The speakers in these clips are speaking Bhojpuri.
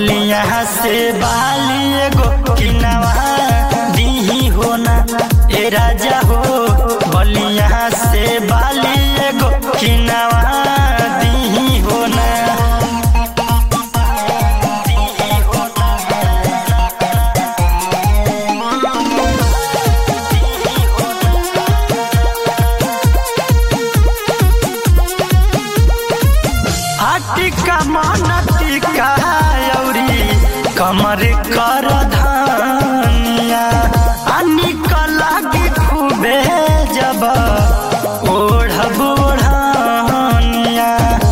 बलिया से बाली एगो किनवा दीही हो ना ए राजा हो बलिया से बाली एगो किनवा दीही हो ना दीही हो ना आटिका मन टिका औरी कमर कर धनिया अनिक लागी खूबे जब ओढ़ब ओढ़निया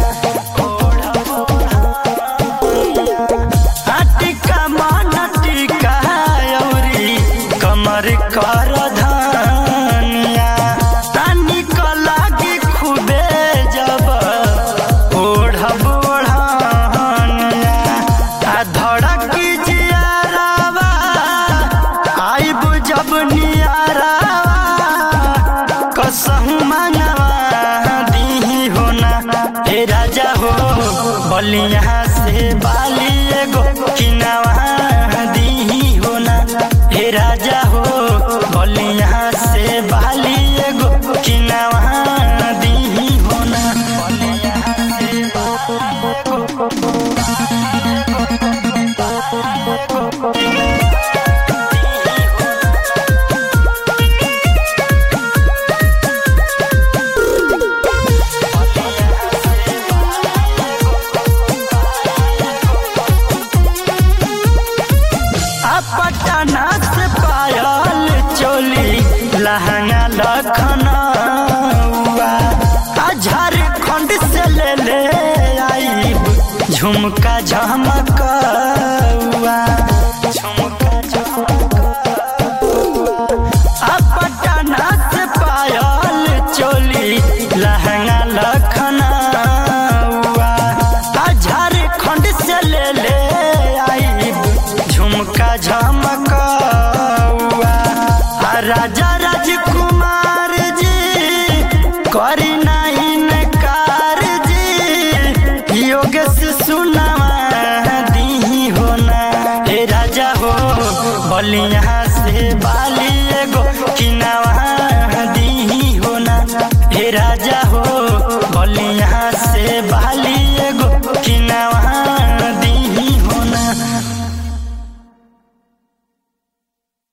आटिका मन टिका औरी कमर कर धनिया अनिक लागी खूबे जब ओढ़ब ओढ़निया आ धड़की जियारावा आइब जब नियारावा कसहु मनवा दीही हो ना हे राजा हो बलिया से बाली एगो किनवा दीही हो ना हे राजा हो बलिया से बाली एगो किनवा दीही हो ना बलिया से बाली एगो पटना से पायल चोली लहंगा लखनऊआ आ झारखंड से ले ले आई झुमका झमकौआ झुमका झमकौआ आ पटना से पायल चोली लहंगा लखनऊआ आ झारखंड से ले ले आई झुमका झमकौआ आ राजा राजकुमार जी करी नहीं नकार जी योगेश सुनावा दीही हो ना हे राजा हो बलिया से बाली एगो किनवा दीही हो ना हे राजा हो बलिया